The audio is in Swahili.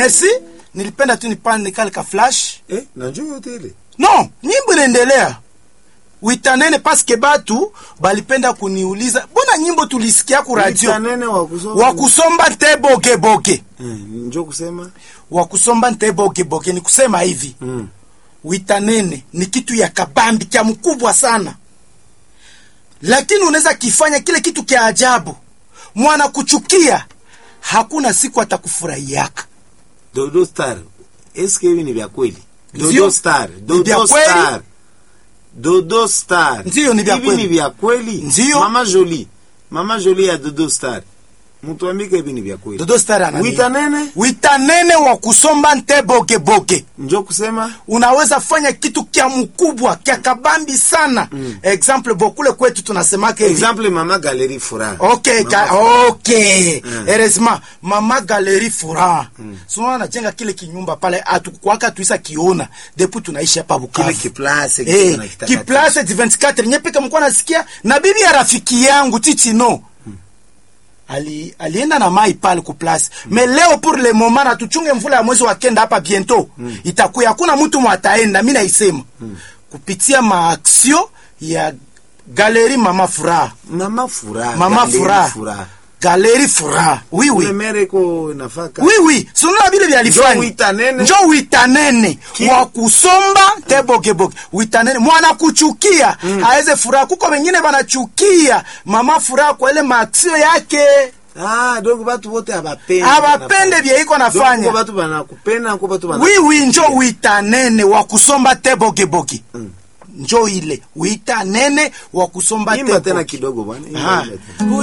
merci nilipenda tu nipande kale ka flash Eh, najua yote ile. no nyimbo inaendelea witanene paske batu balipenda kuniuliza mbona nyimbo tulisikia ku radio Witanene wa kusoma. wakusomba nte bogeboge Eh, njoo kusema. wakusomba nte bogeboge ni kusema hivi Mm. witanene ni kitu ya kabambi kya mkubwa sana lakini unaweza kifanya kile kitu kya ajabu mwana kuchukia hakuna siku atakufurahiaka Dodo Star. Eske hivi ni vya kweli? Ndio. Dodo Star. vya Dodo kweli. Star. Dodo Star. Ndio, ni vya Hivi kweli. ni vya kweli? Ndio. Mama Jolie. Mama Jolie ya Dodo Star. Mtu ambike hivi ni vya kweli. dodo star anani Witanene. witanene wa kusomba nte bogeboge Njoo kusema. unaweza fanya kitu kya mkubwa kya kabambi sana mm. example bokule kwetu tunasemaka hivi Exemple Mama Galerie Furaha. okay Mama ka, Furaha. okay Mm. heureusement mama galeri furaha mm. sinaona najenga kile kinyumba pale atukwaka tuisa kiona depuis tunaishi hapa Kile Bukavu kiplace Eh, kitu na kitakatifu. kiplace du 24 nyepeka mkuwa nasikia na bibi ya rafiki yangu tichino ali, alienda na mai pale ku place mm. me leo pour le moment na tuchunge mvula ya mwezi wa kenda hapa biento mm. itakuya hakuna mtu mwataenda mi naisema mm. kupitia maaksio ya galeri mama furaha Mama Furaha. mama Galerie furaha Furaha. galeri furaha oui oui Ule mere ko nafaka. oui oui sununa vile vyalifanya Njo witanene. njo witanene Ki- wa kusomba te bogeboge witanene mwana kuchukia mm. aweze furaha kuko wengine wanachukia mama furaha kwa ile maaksio yake Ah, donc batu bote abapende. abapende vye iko nafanya Donc batu banakupenda, ko batu bana. wi wi njo witanene wa kusomba te bogeboge Mm. njo ile witanene wa kusomba te Imba tena boge. kidogo bwana. Imba, Ah. imba tena.